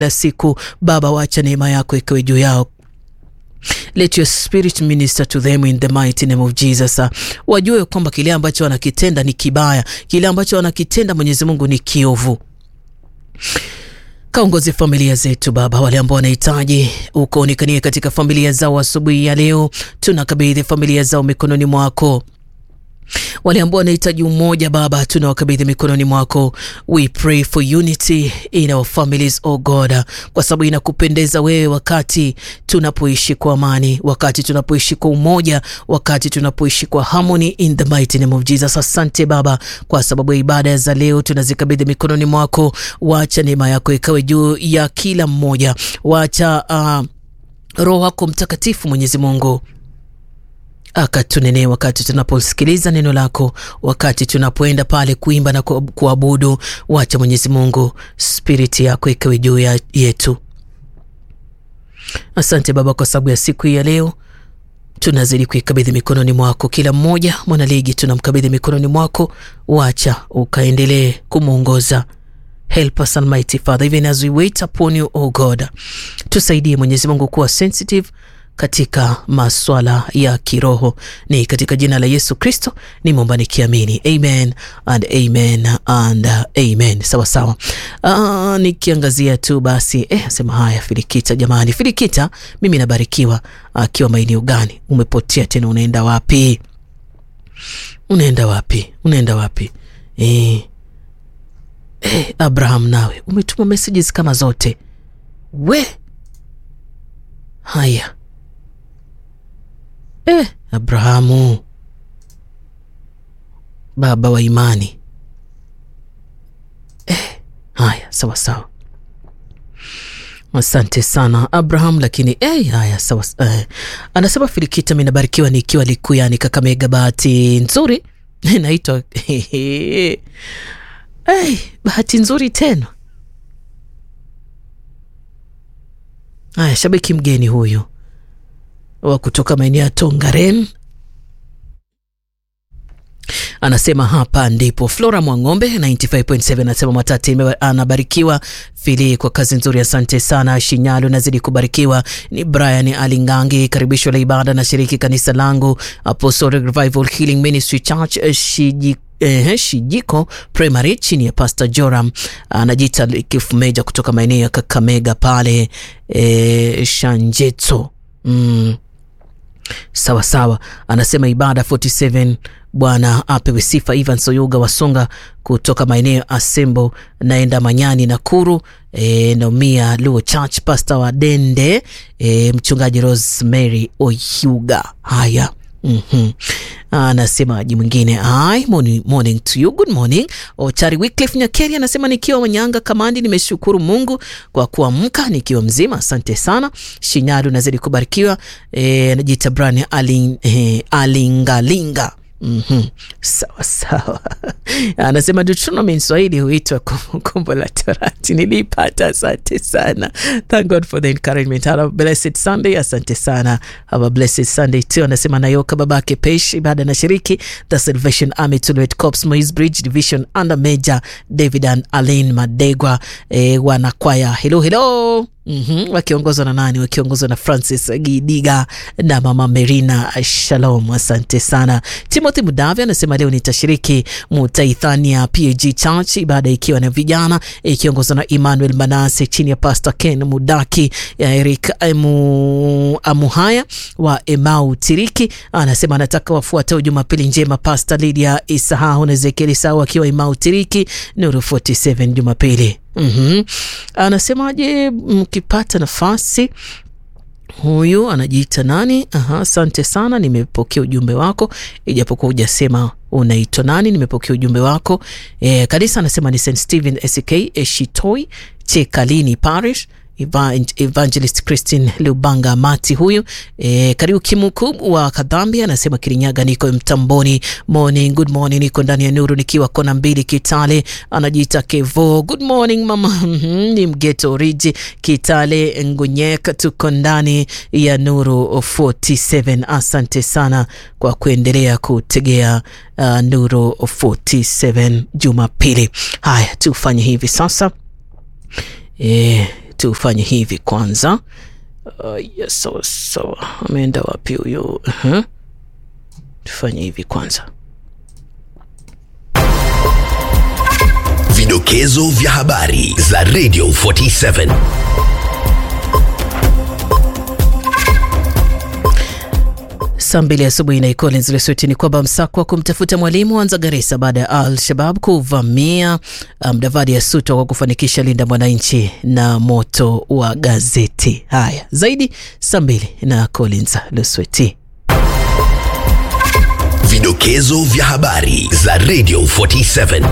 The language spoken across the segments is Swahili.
siku Baba, wacha neema yako ikawe juu yao. Let your spirit minister to them in the mighty name of Jesus. Wajue kwamba kile ambacho wanakitenda ni kibaya, kile ambacho wanakitenda Mwenyezi Mungu ni kiovu. Kaongozi familia zetu Baba, wale ambao wanahitaji ukaonekanie katika familia zao asubuhi ya leo, tunakabidhi familia zao mikononi mwako wale ambao wanahitaji umoja Baba, tunawakabidhi mikononi mwako. We pray for unity in our families, oh God, kwa sababu inakupendeza wewe wakati tunapoishi kwa amani, wakati tunapoishi kwa umoja, wakati tunapoishi kwa harmony in the mighty name of Jesus. Asante Baba kwa sababu ya ibada za leo tunazikabidhi mikononi mwako. Wacha neema yako ikawe juu ya kila mmoja, wacha uh, Roho wako Mtakatifu Mwenyezi Mungu akatunenee wakati tunaposikiliza neno lako, wakati tunapoenda pale kuimba na kuabudu. Wacha Mwenyezi Mungu spiriti yako ikawe juu ya yetu. Asante Baba kwa sababu ya siku hii ya leo, tunazidi kuikabidhi mikononi mwako. Kila mmoja mwanaligi tunamkabidhi mikononi mwako, wacha ukaendelee kumwongoza. Help us Almighty Father even as we wait upon you oh God, tusaidie Mwenyezi Mungu kuwa sensitive katika maswala ya kiroho. Ni katika jina la Yesu Kristo nimeomba nikiamini, amen and amen and amen. Sawa sawa. Uh, nikiangazia tu basi eh, asema haya Filikita, jamani, Filikita, mimi nabarikiwa akiwa uh, maeneo gani? Umepotea tena, unaenda wapi? Unaenda wapi? Unaenda wapi? Eh, eh, Abraham, nawe umetuma messages kama zote we haya Eh, Abrahamu baba wa imani eh, haya sawa sawa, asante sana Abraham. Lakini eh, haya sawa eh. Anasema Filikita, mimi nabarikiwa nikiwa Likuyani Kakamega, bahati nzuri naitwa eh, bahati nzuri tena. Haya, shabiki mgeni huyu wa kutoka maeneo ya Tongaren anasema hapa ndipo. Flora Mwang'ombe 95.7 anasema Matati anabarikiwa Fili kwa kazi nzuri, asante sana. Shinyalu nazidi kubarikiwa. Ni Brian Alingangi, karibisho la ibada na shiriki kanisa langu Apostolic Revival Healing Ministry Church Shiji Eh, Shijiko Primary chini ya Pastor Joram anajiita Kifumeja kutoka maeneo ya Kakamega pale eh, Shanjeto mm. Sawa sawa, anasema ibada 47 Bwana apewe sifa. Ivan Soyuga Wasonga kutoka maeneo ya Asembo naenda Manyani Nakuru, e, Nomia Luo Church, Pastor wa Dende, e, mchungaji Rosemary Oyuga. Haya, mm -hmm. Anasemaji mwingine ai, morning, morning to you, good morning. Ochari Wycliffe Nyakeri anasema nikiwa Manyanga Kamandi, nimeshukuru Mungu kwa kuamka nikiwa mzima, asante sana. Shinyaru nazidi kubarikiwa. Anajiita e, Brian aling, e, alingalinga Mm -hmm. Sawa sawa. Anasema Deuteronomy Swahili huitwa Kumbukumbu la Torati. Nilipata, asante sana. Thank God for the encouragement. Have a blessed Sunday. Asante sana. Have a blessed Sunday too. Anasema Nayoka babake Pesh ibada na shiriki The Salvation Army Tulwet Corps Moise Bridge Division under Major David and Alain Madegwa eh, wanakwaya hello hello Mm -hmm. Wakiongozwa na nani? Wakiongozwa na Francis Gidiga na mama Merina Shalom, asante sana. Timothy Mudavi anasema leo nitashiriki Mutaithania PAG Church, ibada ikiwa na vijana ikiongozwa na Emmanuel Manase chini ya Pastor Ken Mudaki ya Eric Emu, Amuhaya wa Emau Tiriki. Anasema anataka wafuatao Jumapili njema, Pastor Lydia Isahahu na Ezekiel Sawa akiwa Emau Tiriki, Nuru 47 Jumapili. Mm -hmm. Anasemaje mkipata nafasi huyu anajiita nani? Aha, asante sana, nimepokea ujumbe wako, ijapokuwa hujasema unaitwa nani. Nimepokea ujumbe wako. E, kanisa anasema ni St Stephen SK Eshitoi Chekalini Parish Evangelist Christine Lubanga Mati huyu e, karibu Kimuku wa Kadhambi anasema Kirinyaga, niko mtamboni. Morning, good morning, niko ndani ya nuru nikiwa kona mbili Kitale. Anajiita Kevo, good morning mama ni mgeto oriji Kitale Ngunyek, tuko ndani ya nuru 47. Asante sana kwa kuendelea kutegea uh, nuru 47 Jumapili. Haya, tufanye hivi sasa e, tufanye hivi kwanza. Uh, yes, sawa sawa, ameenda wapi huyo? uh-huh. Tufanye hivi kwanza. Vidokezo vya habari za Radio 47. Saa mbili asubuhi na Collins Lesweti ni kwamba msako wa kumtafuta mwalimu wanza Garissa baada ya Al-Shabab kuvamia Mdavadi ya Suto kwa kufanikisha linda mwananchi na moto wa gazeti. Haya zaidi saa mbili na Collins Lesweti. Vidokezo vya habari za Radio 47.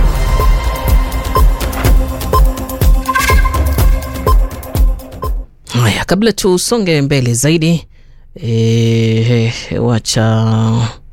Haya, kabla tusonge mbele zaidi e, wacha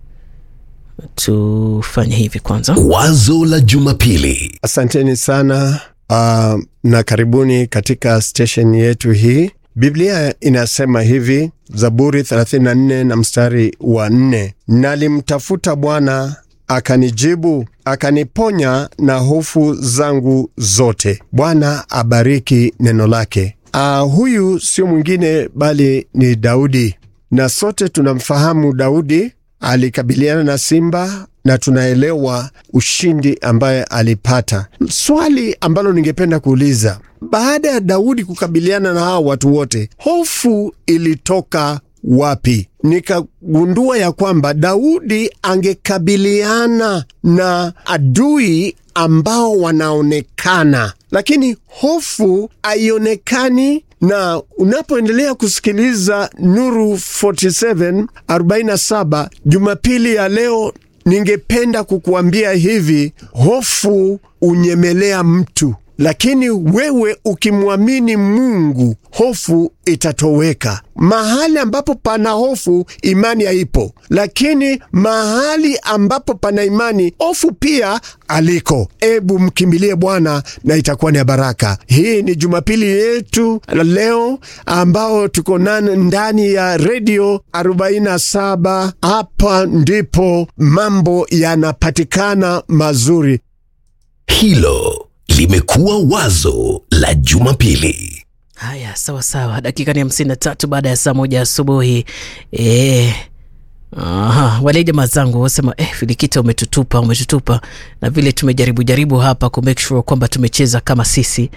tufanye hivi kwanza. Wazo la Jumapili. Asanteni sana uh, na karibuni katika station yetu hii. Biblia inasema hivi, Zaburi 34 na mstari wa 4, nalimtafuta Bwana akanijibu, akaniponya na hofu zangu zote. Bwana abariki neno lake. Uh, huyu sio mwingine bali ni Daudi, na sote tunamfahamu Daudi alikabiliana na simba na tunaelewa ushindi ambaye alipata. Swali ambalo ningependa kuuliza, baada ya Daudi kukabiliana na hawa watu wote, hofu ilitoka wapi? Nikagundua ya kwamba Daudi angekabiliana na adui ambao wanaonekana, lakini hofu haionekani na unapoendelea kusikiliza Nuru 47 47 Jumapili ya leo, ningependa kukuambia hivi: hofu unyemelea mtu, lakini wewe ukimwamini Mungu, hofu itatoweka. Mahali ambapo pana hofu, imani haipo, lakini mahali ambapo pana imani, hofu pia aliko. Ebu mkimbilie Bwana na itakuwa ni baraka. Hii ni Jumapili yetu leo ambao tuko ndani ya redio 47. Hapa ndipo mambo yanapatikana mazuri. Hilo limekuwa wazo la Jumapili. Haya, sawa sawa, dakika ni hamsini na tatu baada ya saa moja asubuhi. E, aha, wale jamaa zangu wasema eh, Filikita umetutupa, umetutupa na vile tumejaribu jaribu hapa ku make sure kwamba tumecheza kama sisi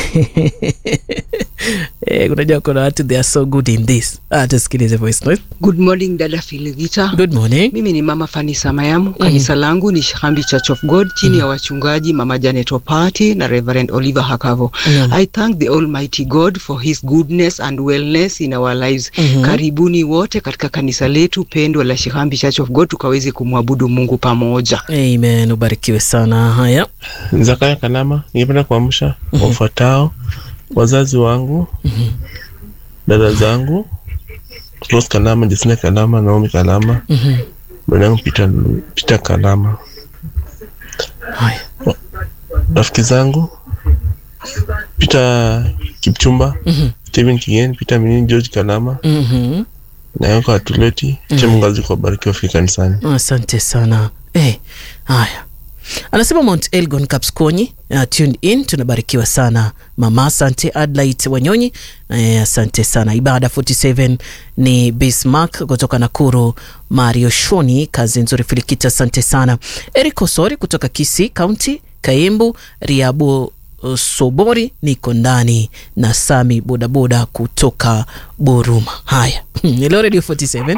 Eh, unajua kuna watu they are so good in this. Ah, tusikilize voice note. Good morning dada Filigita. Good morning. Mimi ni mama Fanisa Mayamu. Kanisa langu ni Shihambi Church of God chini ya wachungaji mama Janet Opati na Reverend Oliver Hakavo. Mm. I thank the Almighty God for his goodness and wellness in our lives. Mhm. Karibuni wote katika kanisa letu pendwa la Shihambi Church of God tukaweze kumwabudu Mungu pamoja. Amen, ubarikiwe sana. Haya. Zakaya Kanama, ningependa kuamsha wafuatao: wazazi wangu, dada zangu Rose Kanama, Jesina Kanama, Naomi Kanama, Mhm. dada yangu Peter, Peter Kanama, Haya. rafiki zangu Peter Kipchumba, Mhm. Steven Kigen, Peter Minini, George Kanama Mhm. na yako Atuleti Chemungazi kwa bariki wafika kanisani. Asante sana. Eh, haya. Anasema Mount Elgon Kapskonyi, uh, tuned in, tunabarikiwa sana mama. Asante Adlight Wanyonyi, eh, asante sana. Ibada 47 ni Bismarck kutoka Nakuru. Mario Shoni, kazi nzuri. Filikita, asante sana. Eric Osori kutoka Kisii County, Kaembu Riabu uh, Sobori, niko ndani na Sami bodaboda kutoka Buruma. Haya, hello Radio 47.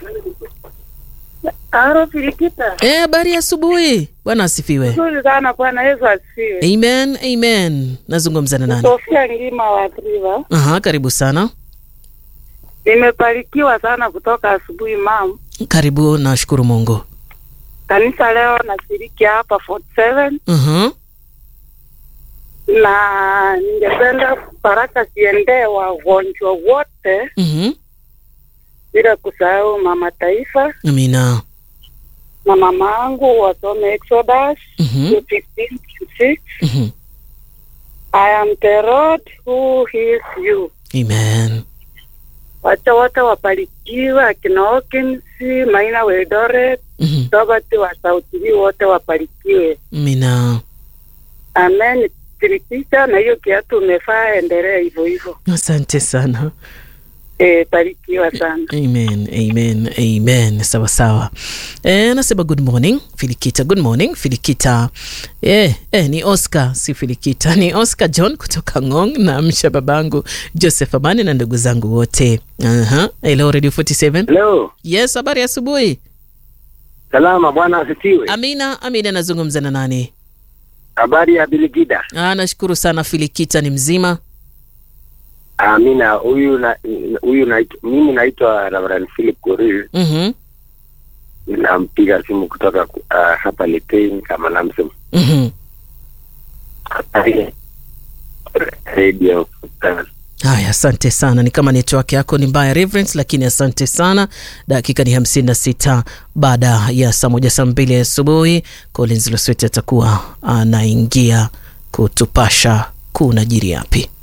Aro Filikita. Eh, habari ya asubuhi. Bwana asifiwe. Nzuri sana Bwana Yesu asifiwe. Amen, amen. Nazungumza na nani? Sofia Ngima wa Triva. Aha, karibu sana. Nimebarikiwa sana kutoka asubuhi mam. Karibu, nashukuru Mungu. Kanisa leo nashiriki hapa 47 Mhm. na ningependa baraka ziendee wagonjwa wote Mhm. bila kusahau mama taifa Amina. na mama angu wasome Exodus Mhm. 15:6. Mhm. I am the Lord who heals you. Amen. Wacha wote wabarikiwe, akina Hawkins, Maina Weldoret, Mhm. Robert wa Sauti hii wote wabarikiwe. Amina. Amen. Filikita, na hiyo kiatu umefaa, endelea hivyo hivyo. Asante sana. Eh, barikiwa sana. Amen, amen, amen. Sawa sawa. Eh, nasema good morning Filikita, good morning Filikita. Eh, eh, ni Oscar si Filikita, ni Oscar John kutoka Ngong na msha babangu Joseph Amani na ndugu zangu wote. Aha. Hello Radio 47. Leo Yes, habari ya asubuhi. salama, bwana asifiwe. Amina, Amina anazungumza na nani? Habari ya Biligida. Ah, nashukuru sana Filikita ni mzima. Amina, huyu na huyu na mimi naitwa Reverend Philip Korir, Mhm. nampiga simu kutoka uh, hapa Litein kama namsema Mhm. radio. Haya, asante sana. Ni kama network yako ni mbaya Reverend, lakini asante sana. Dakika ni hamsini na sita baada ya saa moja saa mbili asubuhi. Collins Losweti atakuwa anaingia kutupasha kuna jiri yapi.